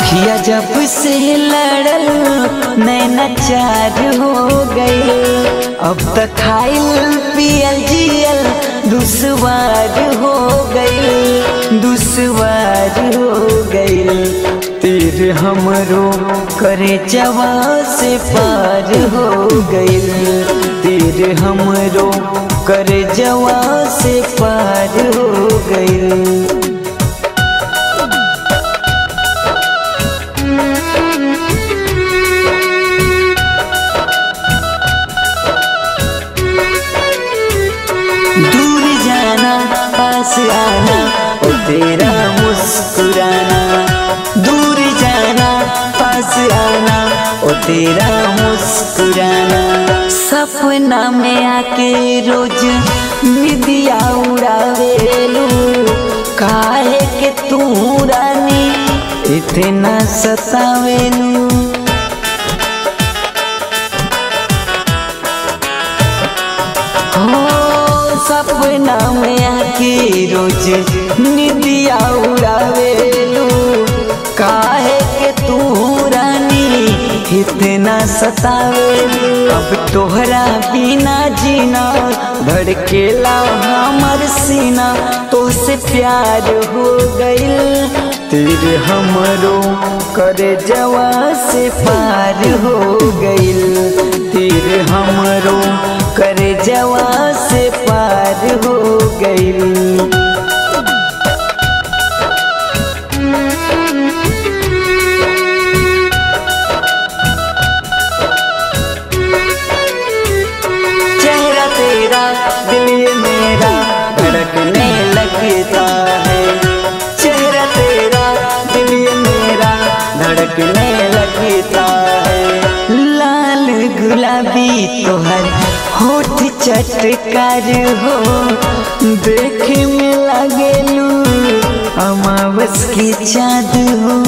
अखिया जब से लड़ल नैना चार हो गई अब तक खाइल पियल जियल दुश्वार हो गई दुश्वार हो गई तीर हमरो करे जवा से पार हो गई तीर हमरो करे जवा से पार हो गई दूर जाना पास आना ओ तेरा मुस्कुराना दूर जाना पास आना ओ तेरा मुस्कुराना सपना में आके रोज निदिया उड़ावेलू काहे के तू रानी इतना सतावेलू हो सपना में आके रोज निदिया उड़ावेलू काहे के तू रानी इतना सतावेलू अब तोहरा बिना जीना धड़केला हमर सीना तो से प्यार हो गइल तेरे हमरो करे जवा से पार हो गइल तेरे हमरो करे जवा से पार हो गइल चेहरा तेरा दिल ये मेरा धड़कने लगता है चेहरा तेरा दिल ये मेरा धड़कने लगता है लाल गुलाबी तोहर होठ चटकार हो देखे में लगेलू अमावस की चाँद हो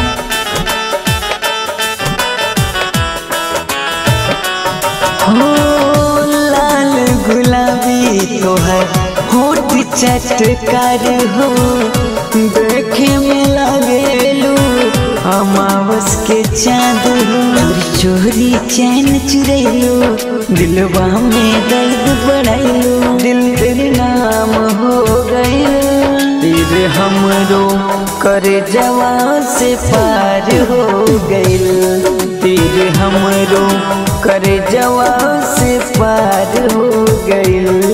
हो लाल गुलाबी तोहर होठ चटकार हो देखे में लगेलू अमावस के चाँद हो चोरी चोरी चैन चुरैलू दिलवा में दर्द बढ़ैलू दिल तेरे नाम हो गए तेरे हमरो करे जवा से पार हो गइल तेरे हमरो करे जवा से पार हो गइल